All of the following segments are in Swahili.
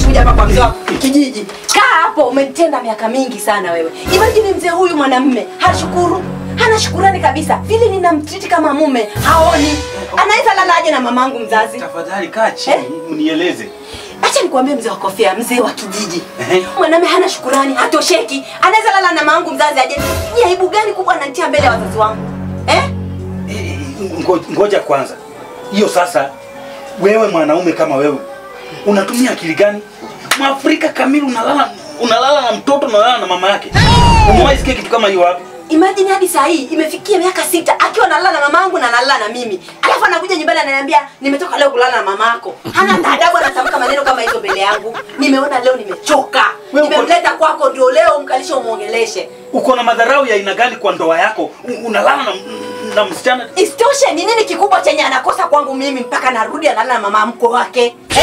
kuja hapa kwa mzee wa kijiji. Kaa hapo, umetenda miaka mingi sana wewe. Imagine mzee huyu mwanamume hashukuru, hana shukurani kabisa. Vile ninamtriti kama mume haoni, anaweza lalaje na mamangu mzazi? Tafadhali kaa chini Eh? unieleze. Acha nikwambie mzee wa kofia, mzee wa kijiji. Ehe. Mwanamume hana shukurani, hatosheki. Anaweza lala na mamangu mzazi aje. Ni aibu gani kubwa ananitia mbele ya wazazi wangu? Eh? Eh, ngo- Ngoja kwanza, hiyo sasa, wewe mwanaume kama wewe unatumia akili gani? Mwafrika kamili unalala unalala na mtoto unalala na mama yake. Umewahi sikia kitu kama hiyo wapi? Imagine hadi saa hii imefikia miaka sita akiwa analala na mamangu na analala na mimi, alafu anakuja nyumbani ananiambia nimetoka leo kulala na mamako. Hana adabu, anatamka maneno kama hizo mbele yangu. Nimeona leo nimechoka, Wewe uko- nimemleta kwako ndio leo mkalishe umwongeleshe. Uko na madharau ya aina gani kwa ndoa yako? U- Unalala na, na msichana Isitoshe, ni nini kikubwa chenye anakosa kwangu mimi mpaka narudi analala na mama mkwe wake eh?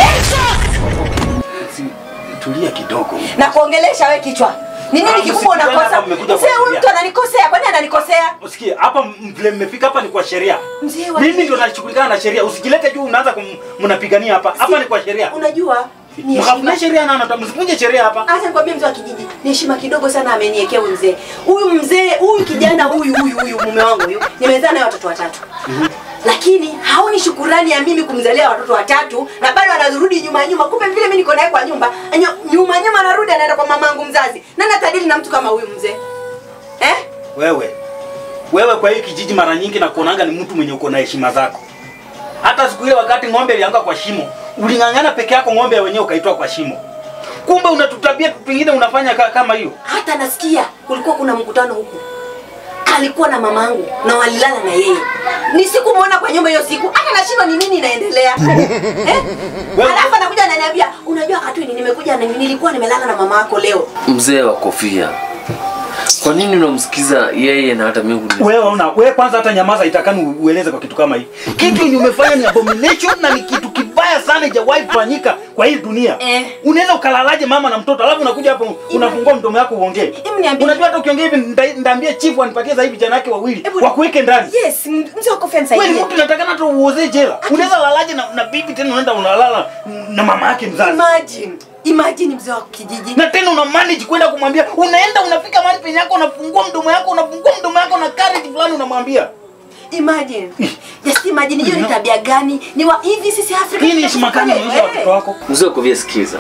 Si- tulia kidogo. na kuongelesha we kichwa ni nini Ah, kikubwa msikizane unakosa? hapa, mmekuja Mzee huyu kuongea. mtu ananikosea, kwani ananikosea? Usikie hapa m- vile mmefika hapa ni kwa sheria. Mzee wa Mimi ndio nashughulikana na sheria. Usijilete juu unaanza kum- mnapigania hapa. Hapa ni kwa sheria. Unajua ni Mkafuna heshima sheria na anataka msivunje sheria hapa. Acha nikwambie mzee wa kijiji, ni heshima kidogo sana ameniwekea huyu mzee. Huyu mzee, huyu kijana huyu huyu huyu mume wangu huyu, nimezaa naye watoto watatu. Lakini haoni shukurani ya mimi kumzalia watoto watatu na bado anarudi nyuma nyuma. Kumbe vile mimi niko naye kwa nyumba, anyo- nyuma nyuma anarudi anaenda kwa mamangu mzazi. Nani atadili na mtu kama huyu mzee? Eh? Wewe wewe kwa hii kijiji mara nyingi na kuonanga ni mtu mwenye uko na heshima zako. Hata siku ile wakati ng'ombe ilianguka kwa shimo, uling'ang'ana peke yako, ng'ombe wenyewe ukaitoa kwa shimo. Kumbe unatutabia pengine unafanya ka, kama hiyo. Hata nasikia kulikuwa kuna mkutano huku, alikuwa na mamangu na walilala na yeye. Ni siku muona kwa nyumba hiyo siku, hata nashindwa ni nini inaendelea eh? Wewe- Alafu anakuja ananiambia, unajua Katwini, nimekuja na nilikuwa nimelala na mama yako leo. Mzee wa kofia, kwa nini unamsikiza yeye na hata mimi kuni- Wewe una wewe kwanza hata nyamaza itakani ueleze kwa kitu kama hii. Kitu yenye umefanya ni abomination na ni kitu kibaya sana ijawahi kufanyika kwa hii dunia. Eh. Unaweza ukalalaje mama na mtoto alafu unakuja hapo unafungua mdomo wako uongee. Hebu niambie. Unajua hata ukiongea hivi nda- ndaambie chief anipatie sasa hivi vijana wake wawili Hebu- wakuweke ndani. Yes, m- mzee wa kofia Wewe ni nisaidie. mtu unatakana hata uoze jela. Unaweza lalaje na, na bibi tena unaenda unalala na mama yake mzazi. Imagine, imagine mzee wa kijiji. Na tena una manage kwenda kumwambia, unaenda unafika mahali penye yako unafungua mdomo yako unafungua mdomo yako na courage fulani unamwambia. Imagine. Just imagine hiyo ni tabia gani? Ni wa hivi sisi Afrika. Hii ni heshima gani unaonyesha Eh. watoto wako? Mzee wa kofia, sikiza,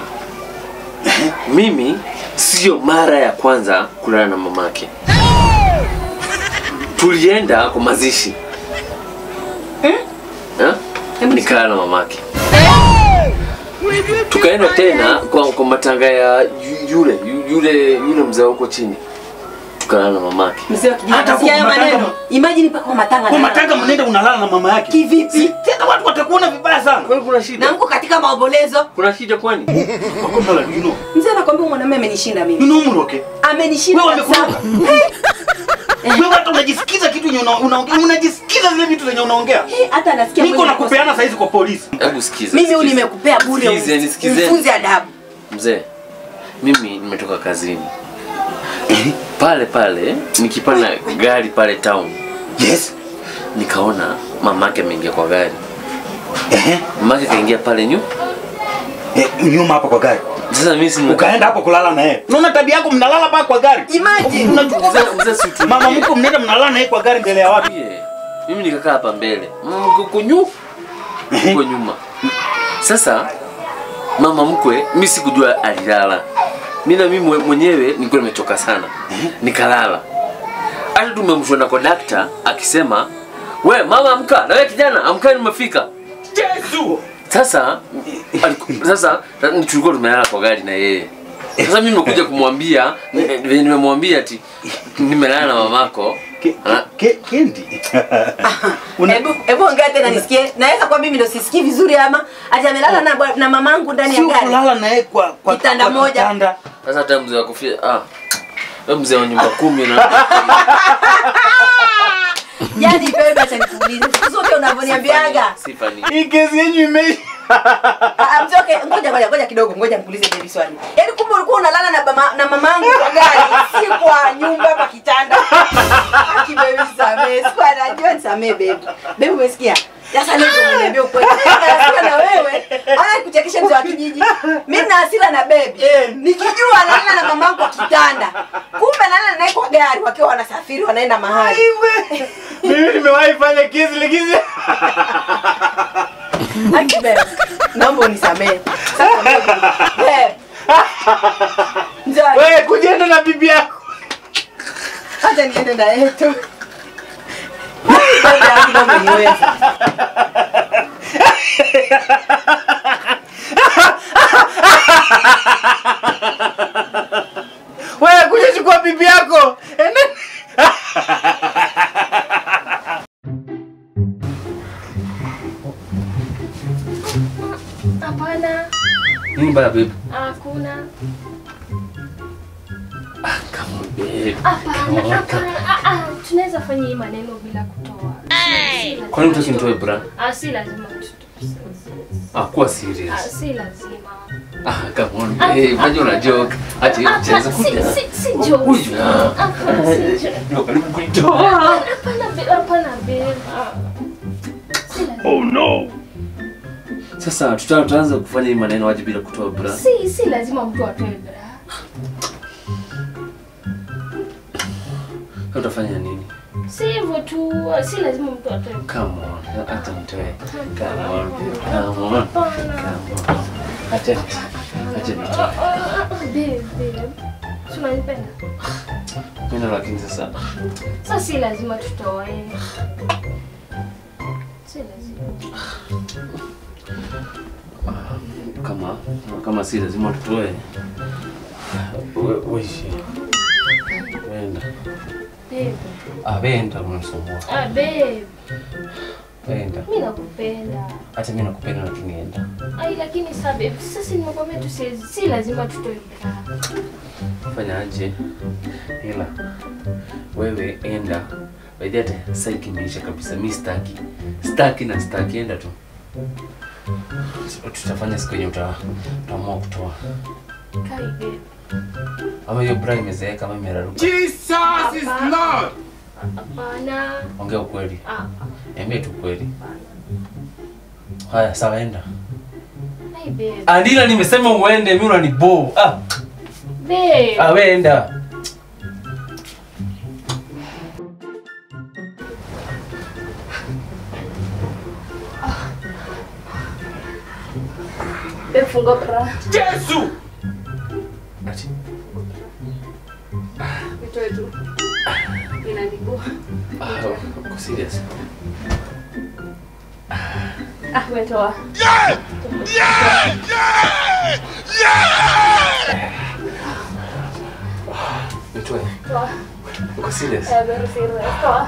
mimi sio mara ya kwanza kulala na mamake. Tulienda kwa mazishi Eh? nikalala na mamake, tukaenda tena kwa, kwa matanga ya yu- yule yu- yule yule mzee wa huko chini, tukalala na mamake. Mzee wa kijiji. Hata Nasikia kwa hayo matanga- maneno. Imagine mpaka kwa matanga. Kwa na- matanga mnaenda unalala na mama yake. Kivipi? Si, Tena watu watakuona vibaya sana. Kwani kuna shida? Na mko katika maombolezo. Kuna shida kwani? Wako mbele, you know. Mzee anakwambia mwanamume amenishinda You mimi. know Mroke. Amenishinda Wewe kabisa. wamekuruka. Wewe hata unajisikiza kitu yenye una- unaongea, unajisikiza zile vitu zenye unaongea. Eh, Hata anasikia Niko mwenye na kupeana saizi kwa polisi. Hebu sikiza. Mimi huyu sikiza. nimekupea bure. Sikizeni, huyu. sikizeni. Mfunze adabu. Mzee, mimi nimetoka kazini pale pale, nikipanda gari pale town, Yes. nikaona mamake ameingia kwa gari. Ehe. Mamake kaingia pale nyu. Eh, nyuma hapo kwa gari. Sasa mimi si Ukaenda hapo kulala na yeye. Unaona tabia yako mnalala paa kwa gari. Imagine. Unachukua Mzee, mzee si utulie. mama mko mnaenda mnalala na yeye kwa gari mbele ya watu. Tulie. Mimi nikakaa hapa mbele, mama mkwe uko nyu uko nyuma. Sasa mama mkwe, mimi sikujua alilala. Mimi na mimi mwe- mwenyewe nilikuwa nimechoka sana, nikalala. Hata tumemshona kwa dakta akisema, we mama amka, na wewe kijana amka, nimefika. Yesu. Sasa aliku- sasa ta- tulikuwa tumelala kwa gari na yeye. Sasa mimi nimekuja kumwambia eh, venye nimemwambia ati nimelala na mamako. Ke- Ah, ke- Kendi. Una- Hebu hebu ongea tena nisikie. Naweza kwa mimi ndo sisikii vizuri ama ati amelala na bwa- na mamangu ndani ya Sio gari. kulala na yeye kwa kwa Kitanda kwa moja. kitanda. Sasa hata mzee wa kofia ah. Wewe mzee wa nyumba kumi na Yaani bebe acha nikuulize. Siku zote unavyoniambiaga. sifa ni. Hii kesi yenyu imeisha. Ah, mzee, okay, ngoja ngoja ngoja kidogo, ngoja nikuulize baby swali. Yaani kumbe ulikuwa unalala na mama na mamangu kwa gari, si kwa nyumba kwa kitanda. Aki baby samee, sikuwa najua nisamee baby. Baby umesikia? Sasa leo ndio uniambia ukweli. Mimi nina hasira na wewe. Ana kuchekesha mzee wa kijiji. Mimi nina hasira na baby. Eh. Nikijua analala na mamangu kwa kitanda. Kumbe analala naye kwa gari wakiwa wanasafiri wanaenda mahali. Aiwe. Mimi nimewahi fanya kizili kizili. Aki babe. Naomba unisamehe. Sasa babe. Babe. Mzee wa Wewe kujienda na bibi yako. Acha niende na yeye tu. Babe, hakuna umeniweza. Wewe kuja chukua bibi yako. Ende. Hapana, Nini baya babe? hakuna. Ah, come on babe. Hapana, hapana. Ah, ah, tunaweza fanya hii maneno bila kutoa. Si- si lazima Kwa nini hutaki nitoe tutoe. bra? Ah, si lazima tutoe. Ah, kuwa Ah, serious. si lazima. Ah, come on babe. Unajua una joke. Acha hiyo Ah, mchezo si- kuja. si- si joke. Huyu. Hapana, si joke. Ndio karibu kuitoa. Hapana, babe, hapana, babe. Ah. Si lazima. Sasa tuta- tutaanza kufanya hii maneno waje bila kutoa bra. Si, si lazima mtu atoe bra. Sasa Utafanya nini? Si hivyo tu, si lazima mtu atoe bra. Come on. Acha nitoe. Come on babe. Come on. Hapana. Come on. Acha nitoe. Acha Ah, nitoe. ah, ah, babe, babe. Si unanipenda? Mimi lakini sasa Sasa si lazima tutoe. Si lazima. kama kama si lazima tutoe. We- Wewe. Wenda. Babe. Ah, wenda unanisumbua. Ah, babe. Wenda. Mimi nakupenda. Hata mimi nakupenda na tunienda. Ai, lakini sasa babe, sasa nimekwambia tu si, si lazima tutoe bra. Fanya aje? Ila wewe enda. By the way, sasa ikimeisha kabisa. Mimi sitaki. Sitaki na sitaki enda tu. So, Tutafanya siku yenye uta- utaamua kutoa. Kai babe. Ama hiyo bra imezeeka ama imeraruka. Jesus is Lord. Hapana. Ongea ukweli. Ah, Niambie tu ukweli. Haya, sawa enda. ai babe. Andila nimesema uende, mimi unanibo. Ah, Babe. ah wewe enda. Babe, funga bra. Jesus. Ati. Nitoe tu. Inanibo. Ah, uko serious? Ah, umetoa. Nitoe. Toa. Uko serious? Eh, very serious. Toa.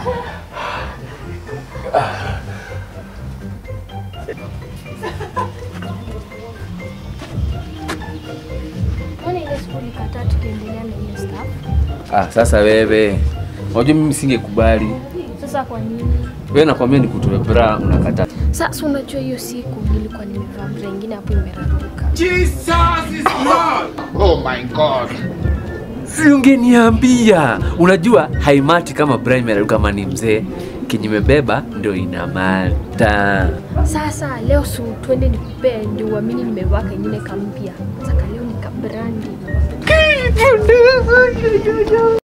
Mbona ile siku ulikataa tukiendelea na hiyo stuff? Ah, sasa wewe. Unajua mimi singekubali. Sasa kwa nini? Wewe nakwambia nikutoe bra unakataa. Sasa unajua hiyo siku nilikuwa nimevaa bra ingine hapo imeraruka. Jesus is Lord. Oh my God. Si ungeniambia. Unajua haimati kama bra imeraruka kama ni mzee. Kinyimebeba ndio inamata. Sasa leo su twende nikupee ndio uamini nimevaa kengine kampya. Sasa leo ni kabrandi.